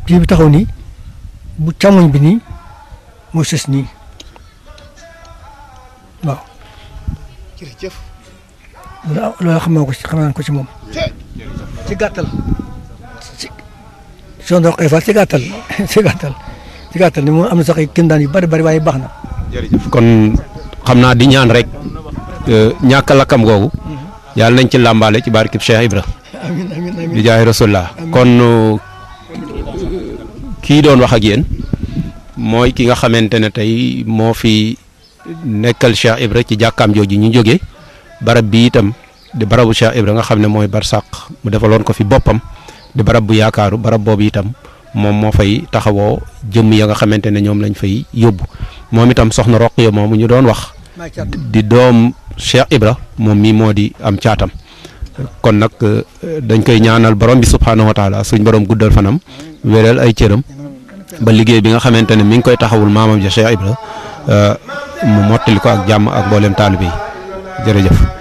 kii bi taxaw nii bu càmmoñ bi nii moo sës nii waaw jërëjëf loolu loolu xam naa ko ci xam naa ko ci moom ci gàttal ci soo ndox ay fa ci gàttal ci gàttal ci gàttal ni moom am na sax ay kéemtaan yu bari bari waaye baax na jërëjëf kon xam naa di ñaan rek ñàkk a lakkam googu yàlla nañ ci làmbaale ci barkib Cheikh Ibra amiin amiin amiin di jaay rasulullah kon kii doon wax ak yéen mooy ki nga xamante ne tey moo fi nekkal Cheikh Ibra ci jàkkaam jooju ñu jógee barab bi itam di barabu Cheikh Ibra nga xam ne mooy barsàq mu defaloon ko fi boppam di barab bu yaakaaru barab boobu itam moom moo fay taxawoo jëmm ya nga xamante ne ñoom lañ fay yóbbu moom itam soxna Roqiya moomu ñu doon wax di doom Cheikh Ibra moom mii moo di am caatam kon nag dañ koy ñaanal borom bi subhaanahu wa taala suñ borom guddal fanam wéral ay cëram ba liggéey bi nga xamante ne mi ngi koy taxawul maamam ja Cheikh Ibra mu mottali ko ak jàmm ak mboolem taalibe yi jërëjëf